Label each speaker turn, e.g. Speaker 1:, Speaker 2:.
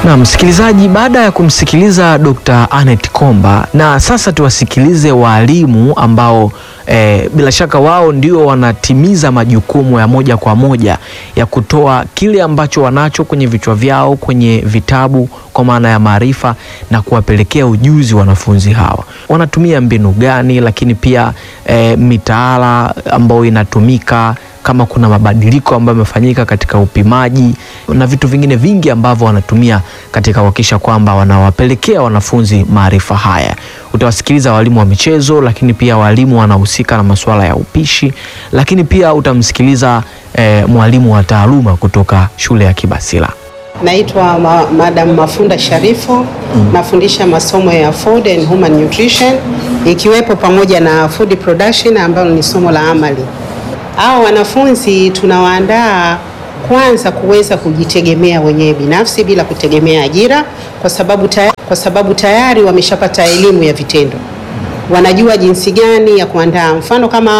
Speaker 1: Na msikilizaji, baada ya kumsikiliza Dr. Annette Komba, na sasa tuwasikilize walimu ambao eh, bila shaka wao ndio wanatimiza majukumu ya moja kwa moja ya kutoa kile ambacho wanacho kwenye vichwa vyao kwenye vitabu kwa maana ya maarifa na kuwapelekea ujuzi wanafunzi hawa. Wanatumia mbinu gani, lakini pia eh, mitaala ambayo inatumika kama kuna mabadiliko ambayo yamefanyika katika upimaji na vitu vingine vingi ambavyo wanatumia katika kuhakikisha kwamba wanawapelekea wanafunzi maarifa haya. Utawasikiliza walimu wa michezo, lakini pia walimu wanahusika na masuala ya upishi, lakini pia utamsikiliza eh, mwalimu wa taaluma kutoka shule ya Kibasila.
Speaker 2: Naitwa ma Madam Mafunda Sharifu. Nafundisha masomo ya food and human nutrition ikiwepo pamoja na food production ambalo ni somo la amali. Hao wanafunzi tunawaandaa kwanza kuweza kujitegemea wenyewe binafsi bila kutegemea ajira, kwa sababu tayari, kwa sababu tayari wameshapata elimu ya vitendo, wanajua jinsi gani ya kuandaa. Mfano kama